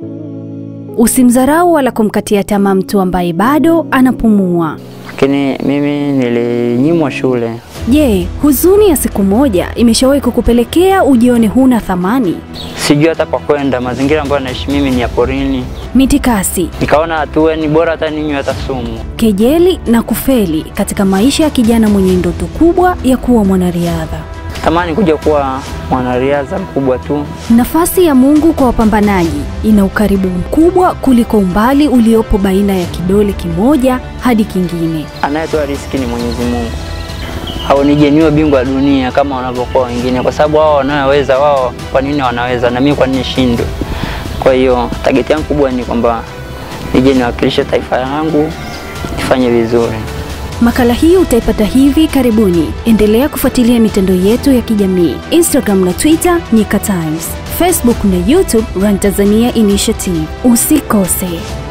Usimdharau wala kumkatia tamaa mtu ambaye bado anapumua. Lakini mimi nilinyimwa shule. Je, huzuni ya siku moja imeshawahi kukupelekea ujione huna thamani? Sijui hata kwa kwenda, mazingira ambayo naishi mimi ni ya porini. Mitikasi, Nikaona hatua ni bora hata ninywe hata sumu. kejeli na kufeli katika maisha ya kijana mwenye ndoto kubwa ya kuwa mwanariadha. Tamani kuja kuwa mwanariadha mkubwa tu. Nafasi ya Mungu kwa wapambanaji ina ukaribu mkubwa kuliko umbali uliopo baina ya kidole kimoja hadi kingine. Anayetoa riski ni Mwenyezi Mungu. Haunijeniwe bingwa wa dunia kama wanavyokuwa wengine, kwa sababu wao wanayoweza wao, kwa nini wanaweza na mimi kwa nini nishindwe? Kwa hiyo target yangu kubwa ni kwamba nije niwakilishe taifa langu, nifanye vizuri. Makala hii utaipata hivi karibuni. Endelea kufuatilia mitandao yetu ya kijamii Instagram na Twitter Nyika Times, Facebook na YouTube Run Tanzania Initiative. Usikose.